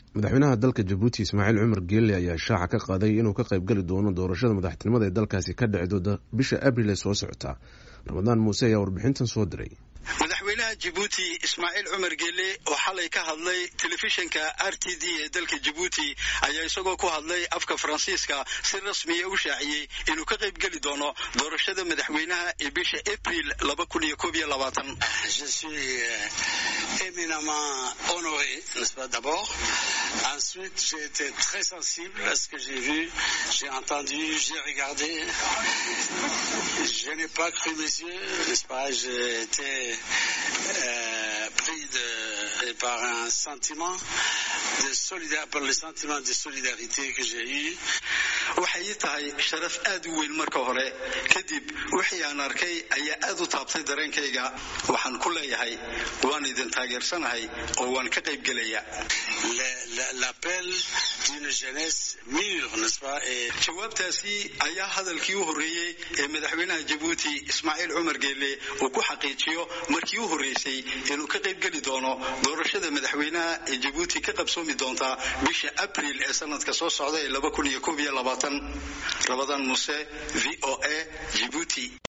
madaxweynaha dalka jabuuti ismaaciil cumar geelle ayaa shaaca ka qaaday inuu ka qaybgeli doono doorashada madaxtinimada ee dalkaasi ka dhici doonta bisha abril ee soo socota ramadaan muuse ayaa warbixintan soo diray madaxweynaha jabuuti ismaaciil cumar geelle oo xalay ka hadlay telefishinka r t d ee dalka jabuuti ayaa isagoo ku hadlay afka faransiiska si rasmiya u shaaciyey inuu ka qaybgeli doono doorashada madaxweynaha ee bisha abril laba kun iyo koob iyo labaatan Ensuite, j'ai été très sensible à ce que j'ai vu, j'ai entendu, j'ai regardé. Je n'ai pas cru mes yeux, n'est-ce pas J'ai été euh, pris de, par un sentiment de solidarité, par le sentiment de solidarité que j'ai eu. waxay ii tahay sharaf aad u weyn marka hore kadib wixii aan arkay ayaa aad u taabtay dareenkayga waxaan ku leeyahay waan idin taageersanahay oo waan ka qaybgelaya jawaabtaasi ayaa hadalkii u horreeyey ee madaxweynaha jabuuti ismaaciil cumar geelle uu ku xaqiijiyo markii u horreysay inuu ka qaybgeli doono doorashada madaxweynaha ee jabuuti ka qabsoomi doonta bisha abril ee sanadka soo socda ee rabadaan muse v o a jibuuti